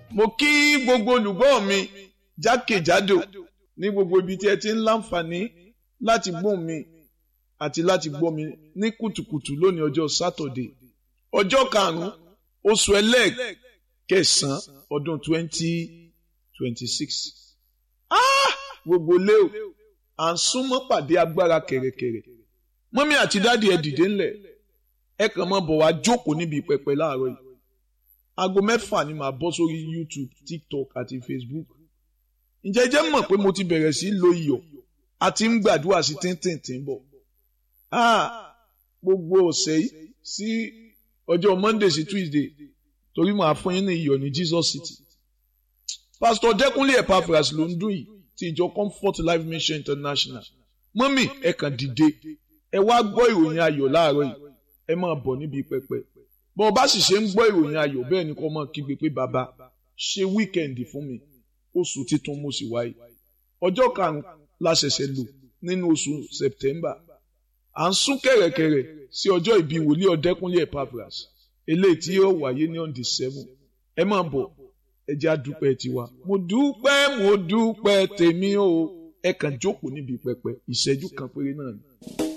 mo kí gbogbo olùgbọ́ mi jákèjádò ní gbogbo ibi tí ẹ ti ń láǹfààní láti gbọ́ mi àti láti gbọ́ mi ní kùtùkùtù lónìí ọjọ́ sátọ̀dé ọjọ́ karùn-ún oṣù ẹlẹ́ẹ̀kẹsàn-án ọdún twenty twenty six. gbogbo lé o à ń súnmọ́ pàdé agbára kẹ̀rẹ̀kẹ̀rẹ̀ mọ́mí àti dáàdi ẹ dìde ńlẹ̀ ẹ kàn máa bọ̀ wá jókòó níbi pẹpẹ láàárọ̀ yìí aago mẹ́fà ni màá bọ́ sórí YouTube TikTok àti Facebook ǹjẹ́ jẹ́ mọ̀ pé mo ti bẹ̀rẹ̀ sí lo iyọ̀ àti ń gbàdúrà sí tíntìntín bọ̀ gbogbo ọ̀sẹ̀ yìí sí ọjọ́ Monday sí Tuesday torí màá fún yín ní iyọ̀ ní Jesus City Pastor Dẹ́kunlé Epaphras ló ń dún yìí ti ìjọ Comfort Life Mission International mọ́mì ẹ kàn dìde ẹ wá gbọ́ ìròyìn ayọ̀ láàárọ̀ yìí ẹ máa bọ̀ níbi pẹpẹ bọ́ ọ bá sì ṣe ń gbọ́ ìròyìn ayọ̀ bẹ́ẹ̀ ni kò máa kígbe pé bàbá ṣe wíkẹ̀ndì fún mi oṣù titun mo sì wáyé ọjọ́ karùn-ún la ṣẹ̀ṣẹ̀ lò nínú oṣù September à ń sún kẹ̀rẹ̀kẹ̀rẹ̀ sí ọjọ́ ìbí wòlíì Ọ̀dẹ́kúnlé Epaphras eléyìí tí yóò wáyé ní on the seven ẹ máa bọ̀ ẹ jẹ́ àdúpẹ́ tiwa mo dúpẹ́ mo dúpẹ́ tèmi o ẹ kàn jókòó níbi pẹpẹ ìṣẹ́jú kan péré náà ni.